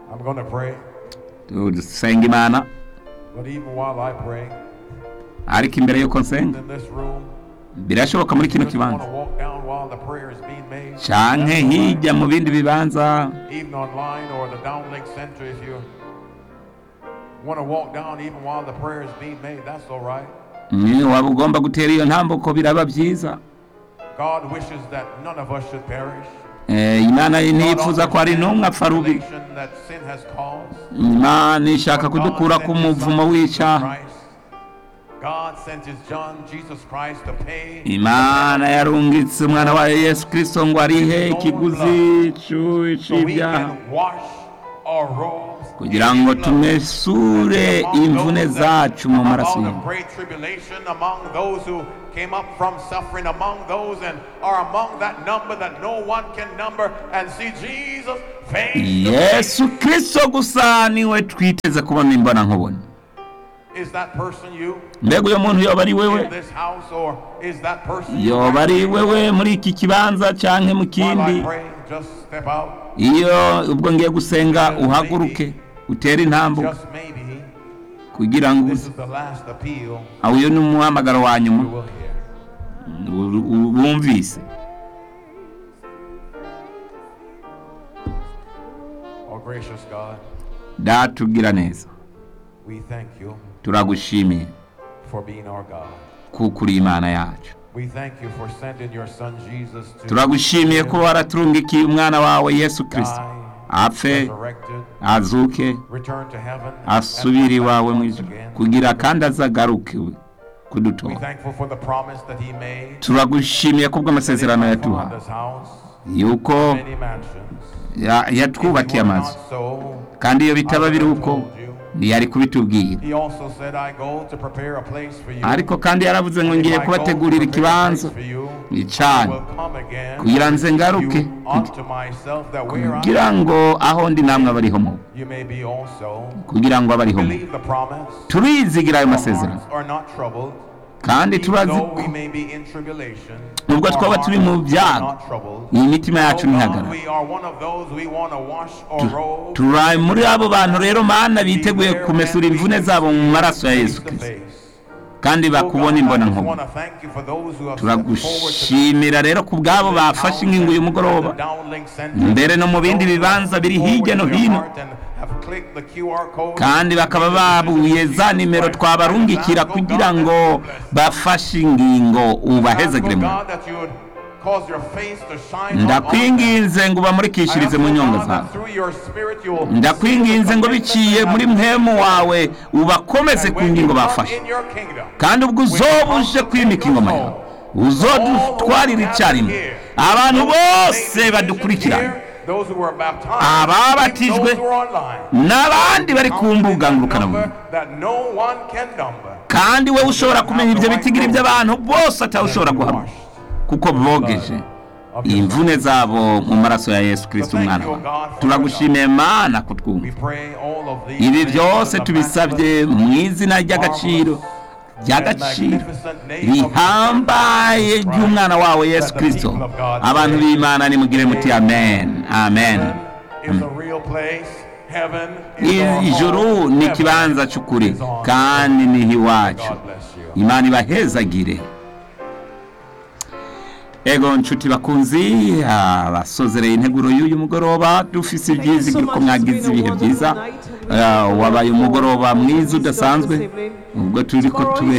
I'm going to pray, dusenga imana but even while I pray, ariko imbere y'uko nsenga in this room, birashoboka muri kino just want kibanza to walk down while the prayer is being made, canke hirya mu bindi bibanza even online or the downlink center, if you want to walk down even while the prayer is being made, that's all right. ni waba ugomba gutera iyo ntambuko biraba byiza God wishes that none of us should perish. Eh, imana God ntifuza ko hari n'umwe apfa rubi understands the that sin has caused. imana ishaka But God kudukura sent ku His muvumo Son, Jesus w'icyaha Christ. God sent his John, Jesus Christ, to pay imana yarungitse umwana wayo yesu kirisito ngo arihe ikiguzi c'u- so we c'ibyaha can wash our robes. kugira ngo tumesure imvune zacu mu maraso Among ye the great tribulation, among those who came up from suffering, among those and are among that number that no one can number, and see Jesus face to yesu kirisito gusa niwe twiteze kubona imbona nkubone Is that person you mbega uyo muntu yoba ari wewe in this house, or is that person yoba ari wewe muri iki kibanza canke mu While kindi I pray, just step out. iyo ubwo ngiye gusenga uhaguruke utere intambuka Just maybe kugira ngo this is the last appeal aho uyu ni umuhamagaro wa nyuma you will hear. u- u- wumvise Oh, gracious God, datugira neza we thank you turagushimiye for being our God. kuko uri imana yacu We thank you for sending your son Jesus to turagushimiye ko waraturungikiye umwana wawe yesu kirisito die, apfe resurrected, azuke return to heaven, and asubire come back iwawe mu once ijuru again. kugira kandi azagaruke We kudutora thankful for the promise that he made. turagushimiye kubw'amasezerano My yaduha Father's house, yuko many mansions. ya- yatwubakiye If it were amazu not so, kandi iyo I bitaba would biri have uko told you. ntiyari kubitubwira He also said, I go to prepare a place for you. ariko kandi yaravuze ngo If ngiye I go to kubategurira prepare a place ikibanza for you, icana I will come again kugira nze you ngaruke unto myself, that where I kugira ngo aho ndi namwe abariho mu you may be also. kugira ngo abariho mu Believe the promise. turizigira ayo Our masezerano hearts are not troubled. kandi Even turazi though ko we may be in tribulation, nubwo our twaba turi mu hearts are byago not troubled. iyi mitima yacu Oh God, ntihagarara we are one of those we want to wash our robes. turi muri abo bantu rero mana biteguye Be there kumesura when we imvune can zabo mu see maraso ya face yesu to kirisito face. kandi Oh God, bakubona I imbona just nkubone want to thank you for those who have stepped forward to turagushimira rero ku bwabo bafashe ingingo y'umugoroba mbere no mu bindi bibanza biri hirya no hino kandi bakaba babuye za nimero twabarungikira kugira ngo bafashe ingingo ubahezagire mu ndakwinginze ngo ubamurikishirize mu nyonga zawe ndakwinginze ngo biciye muri muhemu wawe ubakomeze ku ngingo bafashe kandi ubwo uzoba uje kwimika ingoma yawe uzodutwarira icyarimwe abantu bose badukurikirana ababatijwe n'abandi bari ku mbuga ngurukanabumenyi kandi wowe ushobora kumenya ibyo bitigiri by'abantu bose atawushobora guhamya kuko bogeje imvune zabo mu maraso ya yesu kirisiti umwana wawe turagushimiye mana kutwumva ibi byose tubisabye mu izina ry'agaciro ry'agaciro rihambaye ry'umwana wawe yesu kirisito abantu b'imana nimugire muti amen amen ijuru ni ikibanza cy'ukuri kandi niho iwacu imana ibahezagire ego nshuti bakunzi abasozereye integuro y'uyu mugoroba dufise ibyizigiro ko mwagize ibihe byiza wabaye umugoroba mwiza udasanzwe ubwo turi ko tube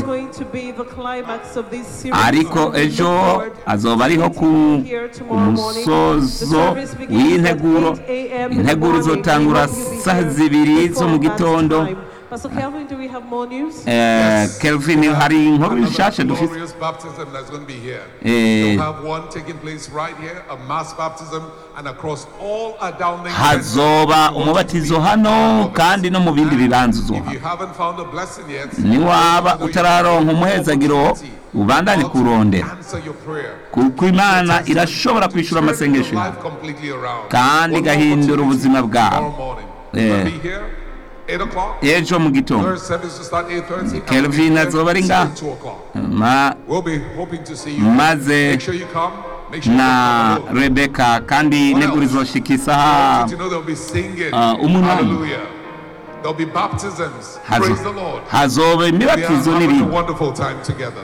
ariko ejo azoba ariho ku musozo w'integuro integuro izotangura saa zibiri zo mu gitondo Pastor Kelvin, do we have more news? Eh, Kelvin hari inkuru nshasha dufite glorious baptism that's going to be here. Eh. We'll have one taking place right here, a mass baptism, and across all our downlink. hazoba umubatizo hano kandi no mu bindi bibanza If uzoha you haven't found a blessing yet, niwaba utararonka umuhezagiro ubandanye kurondera answer your prayer. kuko imana irashobora kwishyura Turn amasengesho your yawe life completely around. kandi One igahindura opportunity ubuzima bwawe Tomorrow morning. Eh. We'll be here, 8 o'clock. ejo mu gitondo Third service will start 8.30. Kelvin azoba ari ngaha. 2 o'clock. Ma- We'll be hoping to see you. maze Make sure you come. Make sure you na don't come alone. rebeka kandi negura izoshika I isaha want you to know there'll be singing. Ah, umunani. Hallelujah. There'll be baptisms. hazo- Praise the Lord. hazoba We are imibatizo having a n'ibindi wonderful time together.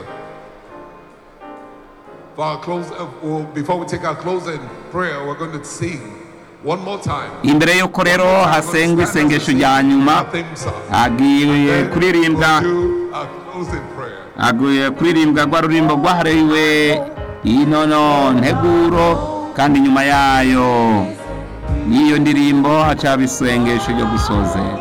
For our close, uh, well, before we take our closing prayer, we're going to sing one more time. imbere y'uko rero hasengwa isengesho rya nyuma Our theme song. agiye Then kuririmbwa we'll do our closing prayer. aguye kuririmbwa rwa rurimbo rwahariwe inono nteguro kandi nyuma yayo y'iyo ndirimbo hacaba isengesho ryo gusozera